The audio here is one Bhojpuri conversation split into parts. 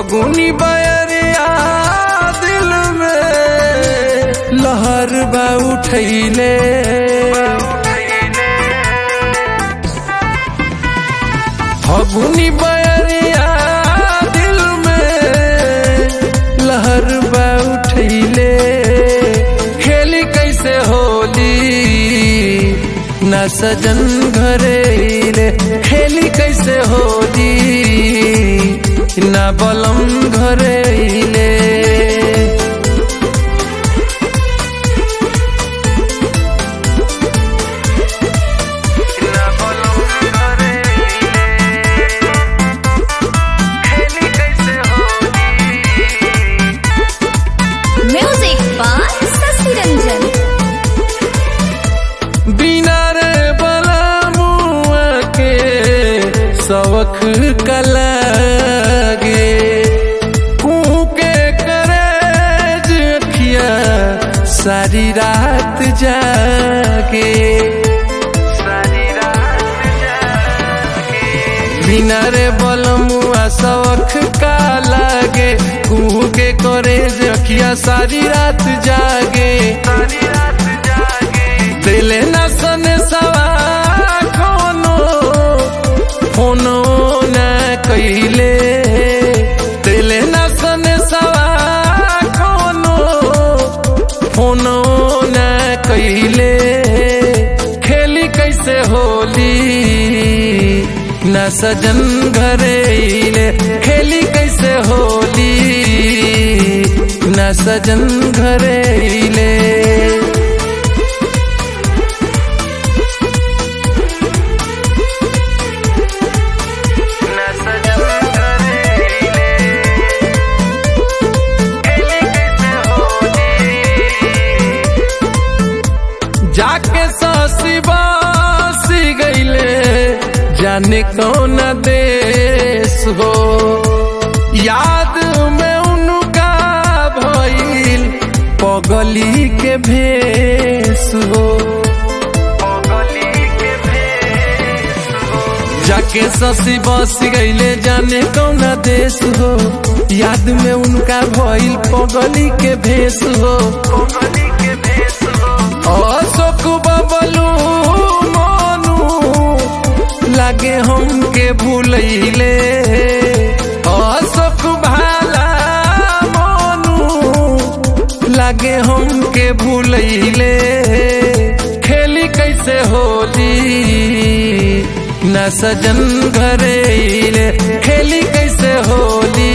फगुनी बयरिया दिल में लहर बा उठैले फगुनी बयरिया दिल में लहर बा उठैले खेली कैसे होली न सजन घरे ले खेली कैसे होली न बलम घरे ले Music by Sasi Ranjan. बिना रे बलमुआ के सवख कलागे कूके करे जखिया सारी रात जागे सारी रात जागे बिना रे बलमुआ सवख का लागे कूके करे जखिया सारी रात जागे सारी रात जागे दिले न सने सवा कोनो फोनो न कइले दिले न सने सवा कोनो फोनो न कइले खेली कैसे होली न सजन घरे ले खेली कैसे होली न सजन घरे ले जाके सासी बासी गईले जाने कौन देश हो याद में उनका भइल पगली के भेस हो जाके ससी बस गईले जाने कौन देश हो याद में उनका भइल पगली के भेस हो अशोक बबलू मोनू लागे हमके भूलैले अशोक भाला मोनू लागे हमके भूलैले खेली कैसे होली न सजन घरे ले खेली कैसे होली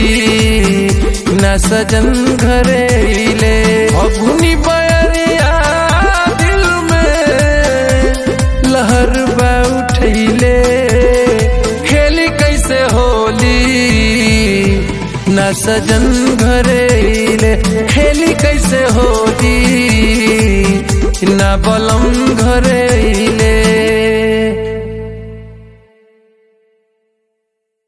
न सजन घरे ले अगुनी बयरिया दिल में लहर बा उठैले खेली कैसे होली न सजन घरे ले खेली कैसे होली न बलम घरे ले